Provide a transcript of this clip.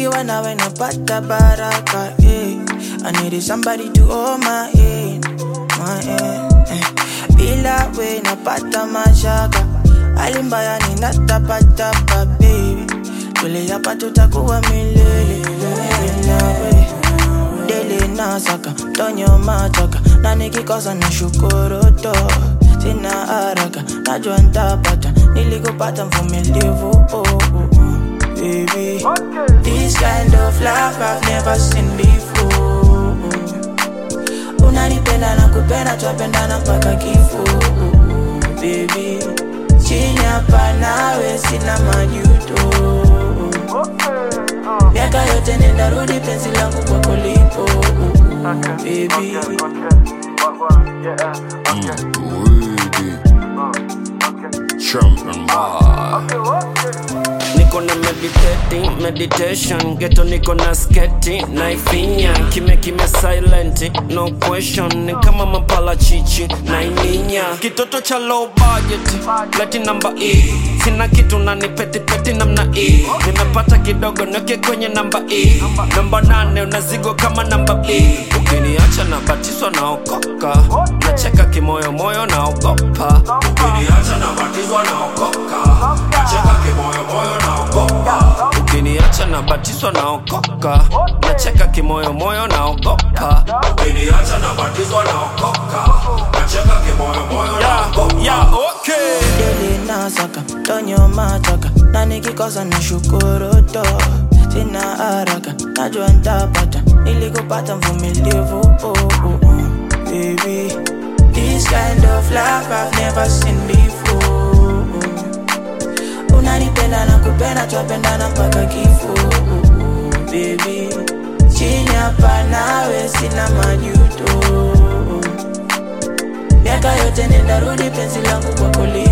nikiwa nawe napata baraka eh. I needed somebody to hold my hand, my hand eh. Bila we napata mashaka hali mbaya ninatapatapa baby tule hapa tutakuwa milele milele nawe dele nasaka tonyo machaka na nikikosa na shukuru to sina haraka najua ntapata nilikupata mvumilivu oh, oh, oh. baby this kind of love I've never seen before unanipenda na kupenda twapendana mpaka kifo baby chini hapa nawe sina majuto miaka yote nendarudi penzi langu kwako lipo baby Champion bar. niko na meditating meditation geto niko na sketi naifinya kime kime silent no question ni kama mapala chichi naininya kitoto cha low budget leti namba e sina kitu na ni peti peti namna e nimepata kidogo neke kwenye namba e namba nane unazigo kama namba b ukiniacha na batiswa naokoka nacheka kimoyomoyo naogopa ukiniacha na batizwa naokoka nacheka kimoyomoyo naogopa ukiniacha na batiswa naokoka nacheka kimoyomoyo naogopa ukiniacha na batizwa naokoka nacheka kimoyomoyo naogopa yeah, okay. dele nasaka tonyo machaka na nikikosa na shukuru to sina haraka najua ntapata nilikupata mvumilivu oh, oh, oh. baby this kind of love I've never seen before unanipenda na kupenda twapendana mpaka kifo baby chini hapa nawe sina majuto miaka yote nendarudi penzi langu kwako li